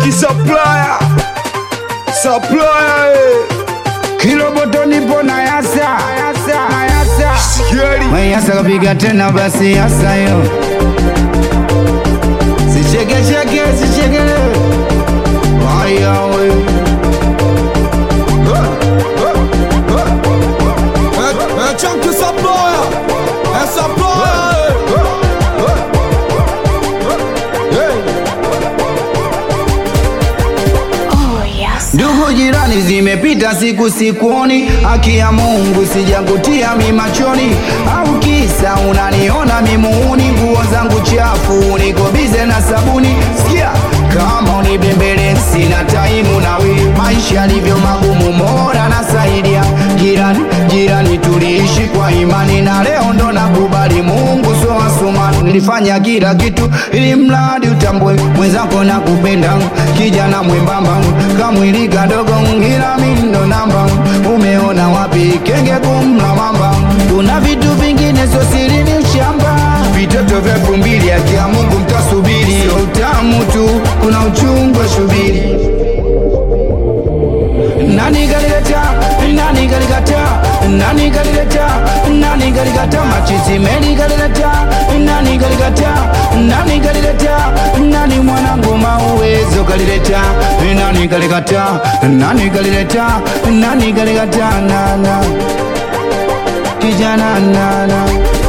Chunky supplier supplier eh. Kiroboto nipo na yasa na yasa Sikiari We yasa kapiga tena basi yasa yo Sicheke cheke sicheke Haya we Chunky supplier eh, supplier Oh, yes. Ndugu jirani, zimepita siku sikuoni, haki ya Mungu sijakutia mi machoni, au kisa unaniona mimuuni, nguo zangu chafu, niko bize na sabuni. Sikia kama unibembele, sina taimu nawe, maisha yalivyo magumu, mora nasaidia jirani. Jirani, tuliishi kwa imani na leo ndo nakubali Mungu so asumani. Nilifanya kila kitu ili mradi utambue mwenzako na kupenda, kijana mwembamba kamwili kadogo, ila mimi ndo namba. Umeona wapi kenge kumla mamba? Kuna vitu vingine sio siri, ni ushamba. Vitoto vya elfu mbili akia Mungu mtasubiri, sio utamu tu, kuna uchungu wa shubiri. Nani kalileta? Nani kalikata? Nani kalileta? Nani kalikata? Machizi meli kalileta? Nani kalikata? Nani kalileta? Nani mwanangu mauwezo kalileta? Nani kalikata? Nani kalileta? Nani kalikata? Nana kijana nana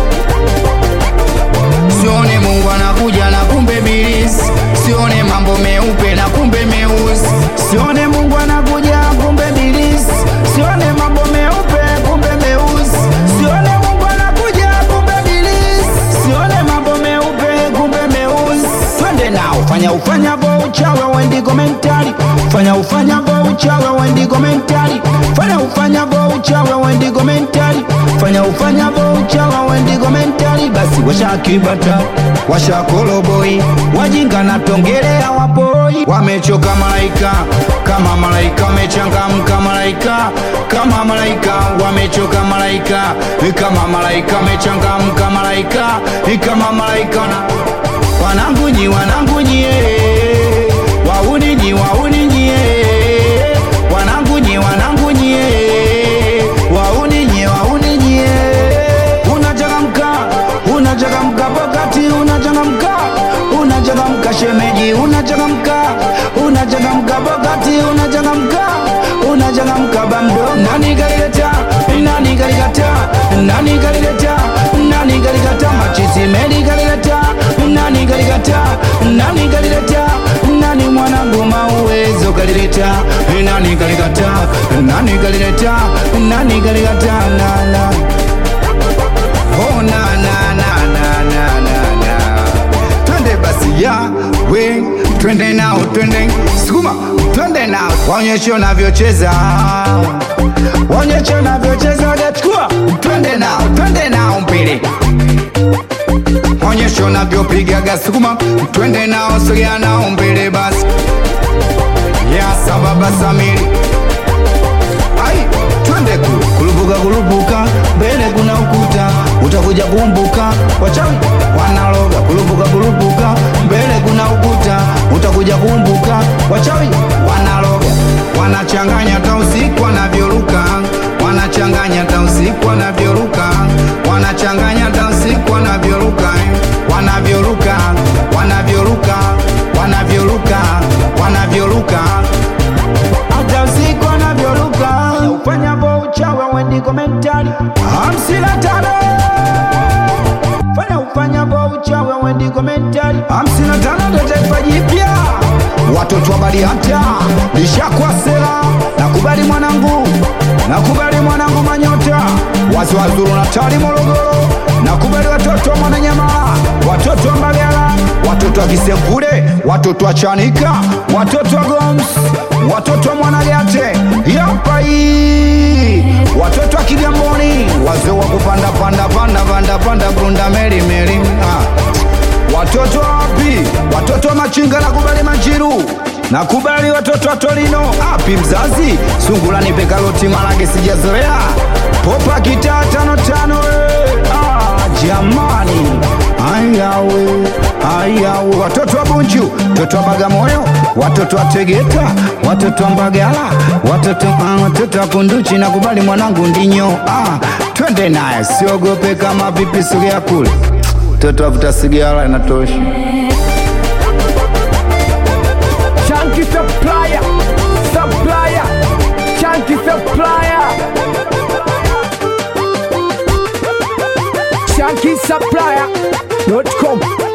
Sione Mungu anakuja na kumbe bilisi, sione mambo meupe na kumbe meusi, sione Mungu anakuja kumbe bilisi, sione mambo meupe kumbe meusi, sione Mungu anakuja kumbe bilisi, sione mambo meupe kumbe meusi. Twende nao, fanya ufanya vo uchawe wendi komentari, fanya ufanya vo uchawe wendi komentari, fanya ufanya vo uchawe wendi komentari, fanya ufanya vo uchawe wendi komentari. Basi washa kibata, washa koloboi, wajinga na tongelea wapoi, wamechoka malaika kama malaika, wamechangamka malaika kama malaika, wamechoka malaika kama malaika, wamechangamka malaika kama malaika na wanangu nyi wanangu nyie wauni nyi wauni nyie wanangu nyi wanangu nyie wauni nyie wauni nyie unachangamka unachangamka pokati unachangamka unachangamka shemeji unachangamka unachangamka pokati unachangamka unachangamka bamdo nani kalileta nani kalikata nani kalileta nani kalikata machizi meli kalileta nani kalikata nani kalileta nani mwanangu mauwezo kalileta nani kalikata nani kalileta nani kalikata nana oh na na na na na na na twende basi ya we twende nao twende sukuma twende nao waonyeshe unavyocheza waonyeshe unavyocheza gachukua twende nao twende nao mbele onyesha unavyopigaga sukuma twende nao sogea nao mbele basi ya sababa samiri ai twende kulu kulubuka kulubuka mbele kuna ukuta utakuja kumbuka wachawi wanaloga kulubuka kulubuka mbele kuna ukuta utakuja kumbuka wachawi wanaloga wanachanganya hata usiku wanavyoruka wanachanganya hata usiku wanavyoruka wanachanganya hata usiku wanavyoruka wanavyoruka wanavyoruka wanavyoruka wanavyoruka hata usiku wanavyoruka ufanya vo uchawa wendi komentari hamsini na tano fanya ufanya vo uchawa wendi komentari hamsini na tano ndo taifa jipya watoto wa Bariata lishakwa sera nakubali mwanangu nakubali mwanangu manyota wazi wazuru na tali Morogoro nakubali watoto wa Mwananyamala watoto wa Mbagala watoto wa Kisekule watoto wa Chanika watoto wa Goms watoto wa Mwanagate yapa hii watoto wa Kigamboni wazee wa kupanda panda panda panda panda punda meli meli ah. Watoto wapi? Watoto wa machinga nakubali majiru nakubali watoto wa Torino api mzazi sungulani pekaloti marage sijazoea popa kitaa tano tano eh. ah, jamani ayawe ayawe watoto wa bunju watoto wa bagamoyo watoto wa tegeta watoto wa mbagala watoto ah, watoto wa kunduchi na kubali mwanangu ndinyo ah, twende naye siogope kama vipi sogea kule mtoto avuta sigara inatosha Chunky supplier, supplier, chunky supplier. Chunky supplier.com